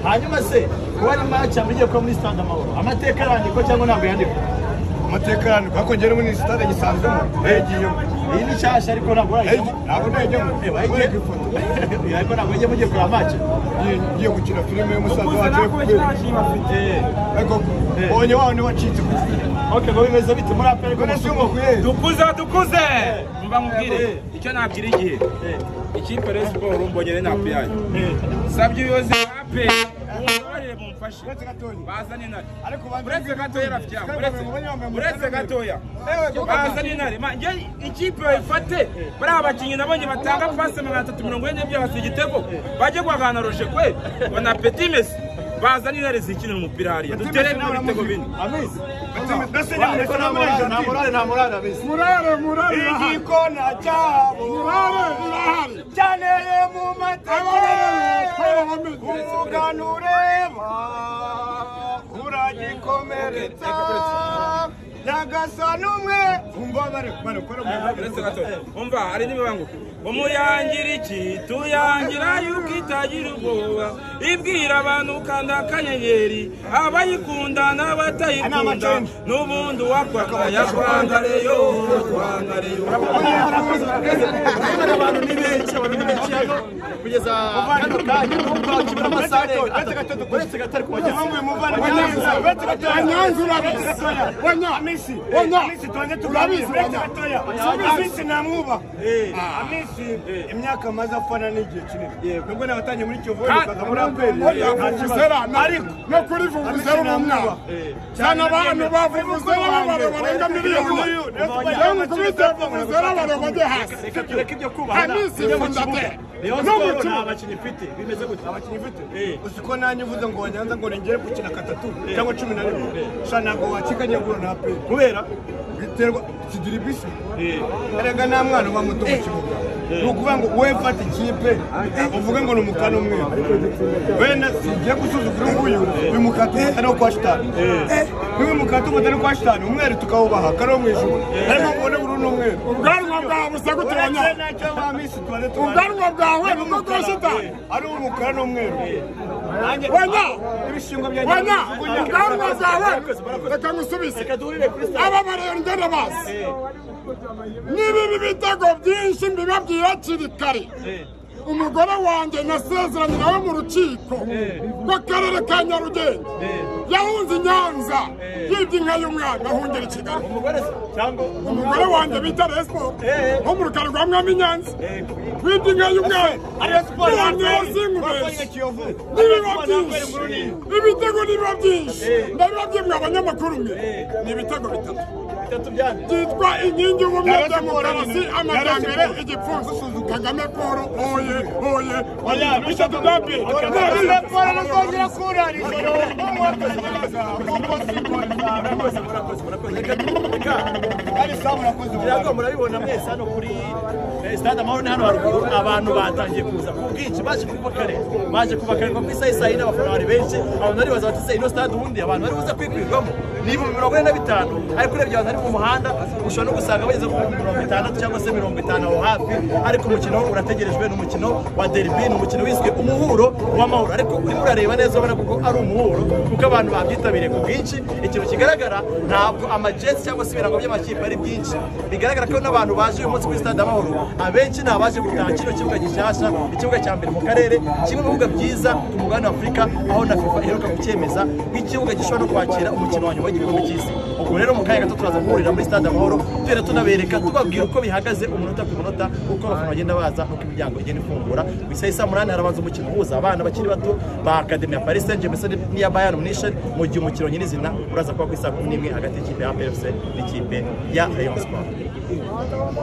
hanyuma se kuba ari maci mugiye kuba muri stade amahoro amateka arandikwa cyangwa ntabwo yandikwa amateka yandikwa ariko njyewe muri sitade gisanzwemo ntayigiyemo iyi ni nshyashya ariko ntabwo urayijyamo ntabwo ntayijyemo Eh, wereka ifoto ariko ntabwo ujya mugiye kureba maci Ngiye- ngiye gukina filime y'umusaza wacu uri kubera ariko mbonye wawe niwe wacitse ku giti ok ngo bimeze bite muri aperi ko none si umukuye dukuze dukuze muba mubwire icyo nabwira igihe ikipe rero siporo mbonye rero napu yayo sabye ubuyobozi bwa pe umbabarire mumfashe Uretse gatoya. bazane intare Ariko banze uretse gatoya rafiki yangu uretse uretse gatoya Ewe, kuko- bazane intare Ma- njye ikipe bayifate bariya bakinnyi nabonye batanga pasi magana atatu mirongo ine byabasa igitego bajye guhangana roje kwe bona peti mesi bazane intare zikinira umupira hariya dutere muri bitego bine amizi mbese ni ariko nta morale nta morale nta morale amizi murare murare urahari igikona cyabo murare urahari cyaneye mu Abarere, umugani ureba uragikomeretsa nyagasani umwe umva bari bari gukora uretse gato umva hari n'imibanguko umuyangira iki tuyangira yuko itagira ubwoba ibwira abantu ukanda akanyenyeri abayikunda n'abatayikunda n'ubundi uwakwakaya rwandareyo rwandareyo kubera abantu ni benshi abantu ni benshi hano kugeza kano kanya n'ubwo bakibura amasaha arenga atatu uretse gato ariko bageze wanyanza urabizi wanya wanya urabizi wanya amisi namwubaha amisi imyaka maze afana n'igihe kinini nubwo nabatangiye muri kiyovu bakaza muri aperi oya vuvuzera ariko no kuri vuvuzera ubu mwaka cyane abantu ba vuvuzera b'abantu barenga miliyoni yewe kubita vuvuzera abantu bajye hasi reka tureke ibyo kubaha Nta minsi ikunda pe. niyo No siporo gukina. nta bakinnyi ifite bimeze gutya abakinnyi ifite uzi ko nanjye uvuze ngo wanyanza ngo nongere gukina gatatu cyangwa cumi na rimwe sha ntabwo wakikanyagura na aperi kubera biterwa kigira ibisi erega nta mwana uba muto mu kibuga ni ukuvuga ngo wowe fata ikipe uvuge ngo ni umukana umwe wenda sigiye gusuzugura uyu nguyu uyu mukata umutari wo kwa shitani niwe mukata umutari kwa shitani umweru tukawubaha kariho mu ijuru ariko mubone buri n'umweru ubwanwa bwawe busa gute uretse wanya nacyo ba misi tuwane ubwanwa bwawe ni bwo bwa shitani ari umukara n'umweru wanya ibishingo wanya byanjye ubwanwa bwawe reka ngusubize reka duhurire kuri stade aba barengana basi n'ibibi bitego byinshi mbibabwira hakiri kare umugore wanjye nasezeranye nawe mu rukiko rw'akarere ka nyarugenge yahunze i nyanza yibye inka y'umwana ahungira i kigali umugore se cyangwa umugore wanjye bita respo wo mu rukari rwa mwami nyanza wibye inka y'umwana ntiyaneza inkubeshi nibiba byinshi ibitego nibiba byinshi ndabibabwiye mwe abanyamakuru mwe ni ibitego bitatu bitatu byane byitwa inkingi y'ubumwe demokarasi amajyambere igipfunsi kagame paul oye oye oye bitatu bya mbere murakoze murakoze murakoze reka reka ngira murabibona mwese hano kuri eh, stade amahoro ni hano haruguru abantu batangiye kuza ku bwinshi baje kuba kare baje kuba kare ngo ku isaha isaha yine abafana bari benshi abantu bari baza bati se ino stade ubundi abantu bari buze kwikwirirwamo ni ibihumbi mirongo ine na bitanu ariko urebye abantu bari mu muhanda ushobora no gusanga bageze ku bihumbi mirongo itandatu cyangwa se mirongo itanu aho hafi ariko umukino urategerejwe ni umukino wa derby ni umukino wiswe umuhuro w'amahoro ariko urimo urareba neza ubona kuko ari umuhuro kuko abantu babyitabiriye ku bwinshi ikintu kigaragara ntabwo amajesi cyangwa se ibirango by'amakipe ari byinshi bigaragara ko n'abantu baje uyu munsi kuri stade amahoro abenshi ni abaje gutaha kino kibuga gishyashya ikibuga cya mbere mu karere kimwe mu bibuga byiza ku mugabane wa afurika aho na fifa iheruka kucyemeza nk'ikibuga gishobora no kwakira umukino wa nyuma w'igikombe cy'isi ubwo rero mu kanya gato turaza guhurira muri stade amahoro tugenda tunabereka tubabwira uko bihagaze umunota ku munota uko abafana bagenda baza uko imiryango igenda ifungura ku isaha isa munani harabanza umukino uhuza abana bakiri bato ba akademi ya paris saint germain ndetse n'iya bayern munich mu gihe umukino nyirizina uraza kuba ku isaha kumi n'imwe hagati y'ikipe ya pfc n'ikipe ya rayon sport